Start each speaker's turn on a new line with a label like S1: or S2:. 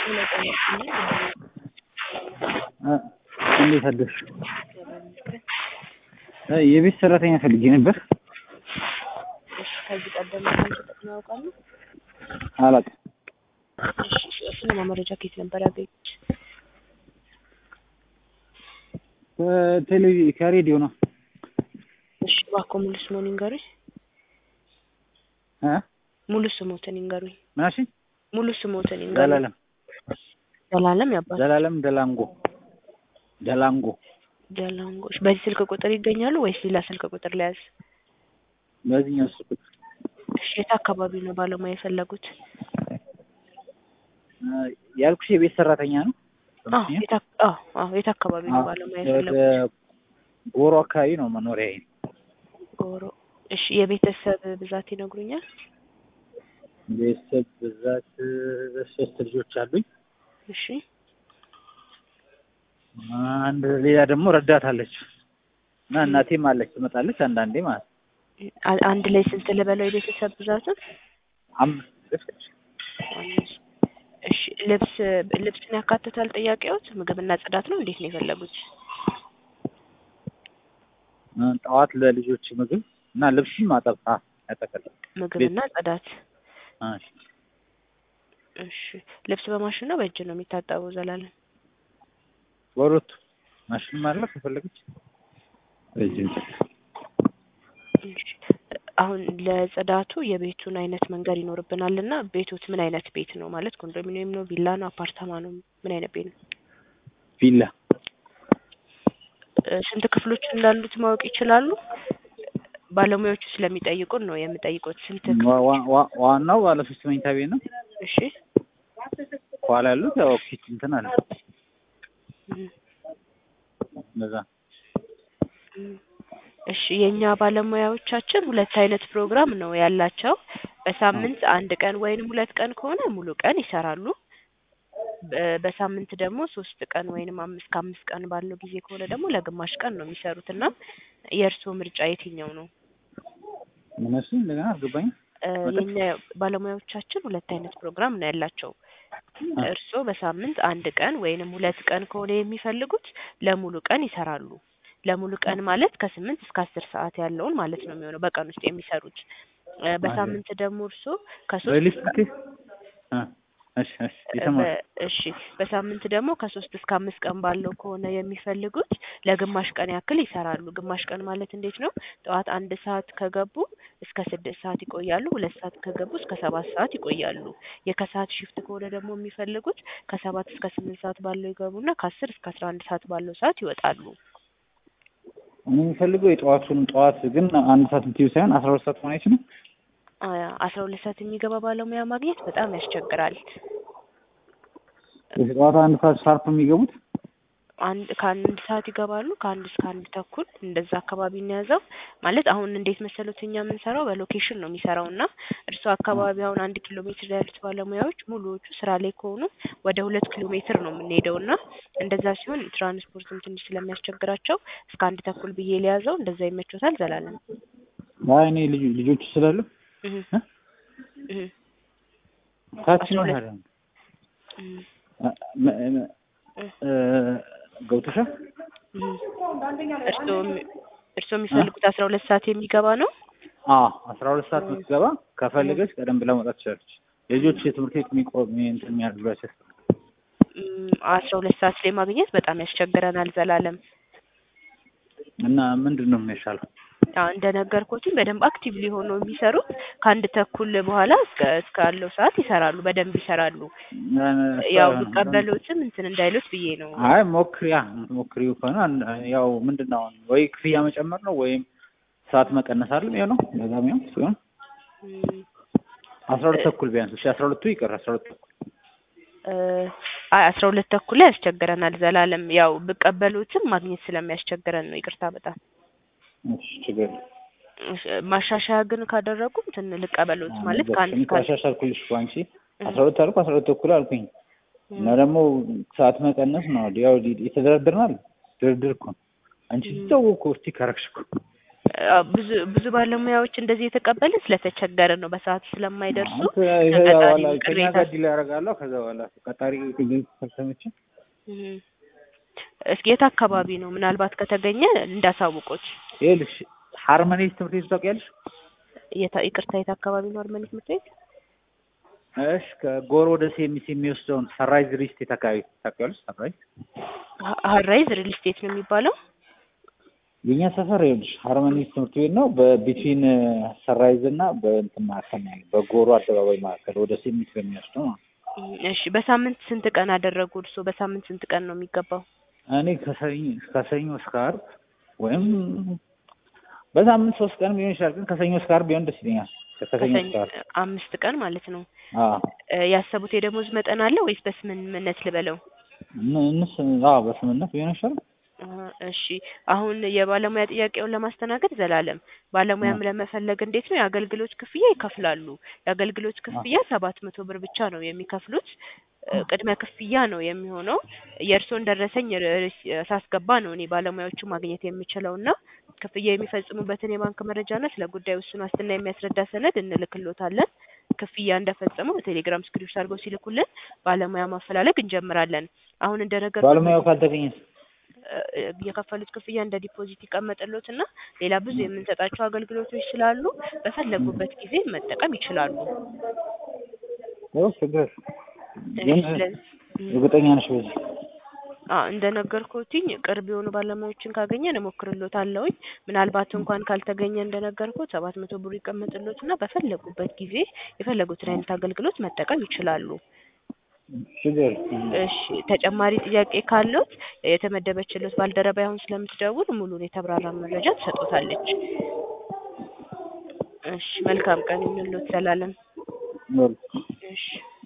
S1: እንዴት አደርሽ? የቤት ሰራተኛ ፈልጌ ነበር።
S2: እሺ ከዚህ ቀደም ምን ተጠቅመው ያውቃሉ?
S1: አላውቅም።
S2: እሺ እሱንማ መረጃ ከየት ነበር ያገኙት?
S1: ከቴሌቪ ከሬዲዮ ነው።
S2: እሺ እባክዎ ሙሉ ስምዎን ይንገሩኝ።
S1: እ
S2: ሙሉ ስምዎትን ይንገሩኝ።
S1: ምን አልሽኝ?
S2: ሙሉ ስምዎትን ይንገሩኝ።
S1: ዘላለም
S2: ዘላለም ያባል
S1: ዘላለም ደላንጎ ደላንጎ
S2: ደላንጎች። በዚህ ስልክ ቁጥር ይገኛሉ ወይስ ሌላ ስልክ ቁጥር ለያዝ?
S1: በዚህኛው ስልክ
S2: እሺ የት አካባቢ ነው ባለሙያ የፈለጉት?
S1: እ ያልኩሽ የቤት ሰራተኛ ነው።
S2: አዎ የት አክ- አዎ አዎ የት አካባቢ ነው ባለሙያ የፈለጉት?
S1: ወደ ጎሮ አካባቢ ነው መኖሪያዬ።
S2: ጎሮ። እሺ የቤተሰብ ብዛት ይነግሩኛል?
S1: ቤተሰብ ብዛት ሶስት ልጆች አሉኝ።
S2: እሺ
S1: አንድ ሌላ ደግሞ ረዳት አለች እና እናቴም አለች ትመጣለች አንዳንዴ ማለት ነው።
S2: አ- አንድ ላይ ስንት ልበለው የቤተሰብ ብዛቱን?
S1: አምስት
S2: አምስት። እሺ ልብስ ልብስን ያካትታል ጥያቄዎት? ምግብና ጽዳት ነው እንዴት ነው የፈለጉት?
S1: እ ጠዋት ለልጆች ምግብ እና ልብስም ማጠብ አ ያጠቃልላል።
S2: ምግብና ጽዳት።
S1: አ
S2: እሺ ልብስ በማሽን ነው በእጅ ነው የሚታጠበው ዘላለም?
S1: በሁለቱ ማሽንም አለ ከፈለገች በእጅ
S2: እሺ አሁን ለጽዳቱ የቤቱን አይነት መንገድ ይኖርብናል እና ቤቶት ምን አይነት ቤት ነው ማለት ኮንዶሚኒየም ነው ቪላ ነው አፓርታማ ነው ምን አይነት ቤት ነው?
S1: ቪላ
S2: እ ስንት ክፍሎች እንዳሉት ማወቅ ይችላሉ? ባለሙያዎቹ ስለሚጠይቁን ነው የምጠይቁት። ስንት ክፍል?
S1: ዋ- ዋ- ዋ- ዋናው ባለ ሶስት መኝታ ቤት ነው።
S2: እሺ
S1: ከኋላ ያሉት ያው ኪች እንትን አለ
S2: እም፣
S1: እንደዛ
S2: እም። እሺ የእኛ ባለሙያዎቻችን ሁለት አይነት ፕሮግራም ነው ያላቸው። በሳምንት አንድ ቀን ወይንም ሁለት ቀን ከሆነ ሙሉ ቀን ይሰራሉ። በ- በሳምንት ደግሞ ሶስት ቀን ወይንም አምስት ከአምስት ቀን ባለው ጊዜ ከሆነ ደግሞ ለግማሽ ቀን ነው የሚሰሩት እና የእርስዎ ምርጫ የትኛው ነው?
S1: እነሱ እንደገና አልገባኝም።
S2: እ የኛ ባለሙያዎቻችን ሁለት አይነት ፕሮግራም ነው ያላቸው። እርስዎ በሳምንት አንድ ቀን ወይንም ሁለት ቀን ከሆነ የሚፈልጉት ለሙሉ ቀን ይሰራሉ። ለሙሉ ቀን ማለት ከስምንት እስከ አስር ሰዓት ያለውን ማለት ነው የሚሆነው በቀን ውስጥ የሚሰሩት። እ በሳምንት ደግሞ እርስዎ ከሶስት
S1: ሪሊስቲክ እ እሺ እሺ የተማረ
S2: በ- እሺ በሳምንት ደግሞ ከሶስት እስከ አምስት ቀን ባለው ከሆነ የሚፈልጉት ለግማሽ ቀን ያክል ይሰራሉ። ግማሽ ቀን ማለት እንዴት ነው? ጠዋት አንድ ሰዓት ከገቡ እስከ ስድስት ሰዓት ይቆያሉ። ሁለት ሰዓት ከገቡ እስከ ሰባት ሰዓት ይቆያሉ። የከሰዓት ሽፍት ከሆነ ደግሞ የሚፈልጉት ከሰባት እስከ ስምንት ሰዓት ባለው ይገቡና ከአስር እስከ አስራ አንድ ሰዓት ባለው ሰዓት ይወጣሉ።
S1: እኔ የሚፈልገው የጠዋቱን ጠዋት ግን አንድ ሰዓት ብትይው ሳይሆን አስራ ሁለት ሰዓት መሆን አይችልም።
S2: አ- አስራ ሁለት ሰዓት የሚገባ ባለሙያ ማግኘት በጣም ያስቸግራል።
S1: ጠዋት አንድ ሰዓት ሻርፕ የሚገቡት
S2: አንድ ከአንድ ሰዓት ይገባሉ ከአንድ እስከ አንድ ተኩል እንደዛ አካባቢ እንያዘው ማለት አሁን እንዴት መሰሉት እኛ የምንሰራው በሎኬሽን ነው የሚሰራው እና እርስዎ አካባቢ አሁን አንድ ኪሎ ሜትር ያሉት ባለሙያዎች ሙሉዎቹ ስራ ላይ ከሆኑ ወደ ሁለት ኪሎ ሜትር ነው የምንሄደው እና እንደዛ ሲሆን ትራንስፖርትም ትንሽ ስለሚያስቸግራቸው እስከ አንድ ተኩል ብዬ ሊያዘው እንደዛ ይመቾታል ዘላለም
S1: አይ እኔ ልጅ ልጆቹ ስላሉ
S2: እህ
S1: እ?
S2: እህ
S1: ታች
S2: አስራ
S1: ነው
S2: ሁለት
S1: ታዲያ
S2: እህ
S1: እ- እ- እ- ገብቶሻል?
S2: እህ እርስዎ እርስዎ የሚፈልጉት አስራ ሁለት ሰዓት የሚገባ ነው?
S1: አዎ አስራ ሁለት ሰዓት የምትገባ ከፈለገች ቀደም ብላ መውጣት ትችላለች። ልጆች የትምህርት ቤት የሚቆም እንትን የሚያደርጉላቸው
S2: እም፣ አስራ ሁለት ሰዓት ላይ ማግኘት በጣም ያስቸግረናል ዘላለም።
S1: እና ምንድን ነው የሚሻለው?
S2: አዎ እንደነገርኩትኝ በደንብ አክቲቭሊ ሆነው የሚሰሩት ከአንድ ተኩል በኋላ እስከ እስካለው ሰዓት ይሰራሉ፣ በደንብ ይሰራሉ። ያው ቢቀበሉትም እንትን እንዳይሉት ብዬ ነው።
S1: አይ ሞክሪያ ሞክሪው ከሆነ አን- ያው ምንድን ነው አሁን ወይ ክፍያ መጨመር ነው ወይም ሰዓት መቀነስ አይደል የሚሆነው በዛም ያው ሲሆን
S2: እም፣
S1: አስራ ሁለት ተኩል ቢያንስ እሺ አስራ ሁለቱ ይቀር አስራ ሁለት ተኩል
S2: እ፣ አይ አስራ ሁለት ተኩል ላይ ያስቸግረናል ዘላለም። ያው ብቀበሉትም ማግኘት ስለሚያስቸግረን ነው። ይቅርታ በጣም
S1: እሺ ችግር የለም።
S2: እሺ፣ ማሻሻያ ግን ካደረጉ እንትን ልቀበሉት ማለት ከአንድ
S1: እኔ
S2: እስከ አንድ
S1: ካሻሻልኩልሽ እኮ አንቺ አስራ ሁለት አልኩ አስራ ሁለት ተኩል አልኩኝ እና
S2: እም፣
S1: ደግሞ ሰዓት መቀነስ ነው ያው የተደረደርናል ድርድር እኮ ነው። አንቺ
S2: እም።
S1: ስትተው እኮ እስቲ ካረግሽ እኮ
S2: አዎ፣ ብዙ ብዙ ባለሙያዎች እንደዚህ የተቀበለ ስለተቸገረ ነው በሰዓቱ ስለማይደርሱ
S1: አንተ
S2: ተቀጣሪ
S1: በኋላ ከኛ
S2: ቅሬታ
S1: ጋር ዲል ያደርጋለሁ። ከዛ በኋላ ቀጣሪ ከተመቸ
S2: እም። እስኪ የት አካባቢ ነው? ምናልባት ከተገኘ እንዳሳውቆት።
S1: ይኸውልሽ ሃርመኒ ትምህርት ቤት ታውቂያለሽ?
S2: የታ ይቅርታ የት አካባቢ ነው አርመኒ ትምህርት ቤት?
S1: እሺ ከጎሮ ወደ ሴሚስ የሚወስደውን ሰንራይዝ ሪል ስቴት አካባቢ ታውቂያለሽ? ሰንራይዝ
S2: ሀ- ሀራይዝ ሪል ስቴት ነው የሚባለው።
S1: የኛ ሰፈር ይኸውልሽ ሃርመኒ ትምህርት ቤት ነው። በቢትዊን ሰንራይዝ እና በእንትን መካከል ነው ያለው። በጎሮ አደባባይ መካከል ወደ ሴሚስ በሚወስደው ማለት ነው።
S2: እም፣ እሺ በሳምንት ስንት ቀን አደረጉ እርስዎ? በሳምንት ስንት ቀን ነው የሚገባው?
S1: እኔ ከሰኞ ከሰኞ እስከ ዓርብ ወይም በሳምንት ሶስት ቀን ሊሆን ይችላል። ግን ከሰኞ እስከ ዓርብ ቢሆን ደስ ይለኛል። ከሰኞ
S2: ከሰኞ
S1: እስከ ዓርብ
S2: አምስት ቀን ማለት ነው።
S1: አዎ
S2: እ፣ ያሰቡት የደሞዝ መጠን አለ ወይስ በስምምነት ልበለው?
S1: እን- እንስ አዎ በስምነት ቢሆን ይሻላል።
S2: አ፣ እሺ አሁን የባለሙያ ጥያቄውን ለማስተናገድ ዘላለም ባለሙያም ለመፈለግ እንዴት ነው የአገልግሎት ክፍያ ይከፍላሉ። የአገልግሎት ክፍያ ሰባት መቶ ብር ብቻ ነው የሚከፍሉት። እ፣ ቅድመ ክፍያ ነው የሚሆነው። የእርስዎን ደረሰኝ ር- ርስ- ሳስገባ ነው እኔ ባለሙያዎቹ ማግኘት የምችለው እና ክፍያ የሚፈጽሙበትን የባንክ መረጃና ስለ ጉዳዩ ውስን ዋስትና የሚያስረዳ ሰነድ እንልክሎታለን። ክፍያ እንደፈጸሙ በቴሌግራም ስክሪፕት አድርገው ሲልኩልን ባለሙያ ማፈላለግ እንጀምራለን። አሁን እንደነገርኩት
S1: ባለሙያው ካልተገኘ
S2: እ፣ የከፈሉት ክፍያ እንደ ዲፖዚት ይቀመጥሎት እና ሌላ ብዙ የምንሰጣቸው አገልግሎቶች ስላሉ በፈለጉበት ጊዜ መጠቀም ይችላሉ።
S1: ያው ችግር ግን
S2: ስለዚህ
S1: እርግጠኛ ነሽ በዚህ
S2: አ እንደነገርኩትኝ ቅርብ የሆኑ ባለሙያዎችን ካገኘን እሞክርሎታለሁኝ። ምናልባት እንኳን ካልተገኘ እንደነገርኩት ሰባት መቶ ብሩ ይቀመጥሎትና በፈለጉበት ጊዜ የፈለጉትን አይነት አገልግሎት መጠቀም ይችላሉ።
S1: ችግር
S2: እሺ ተጨማሪ ጥያቄ ካለዎት የተመደበችሎት ባልደረባ አሁን ስለምትደውል ሙሉን የተብራራ መረጃ ትሰጦታለች። እሺ መልካም ቀን ይሁንልዎት ዘላለም።
S1: በል
S2: እሺ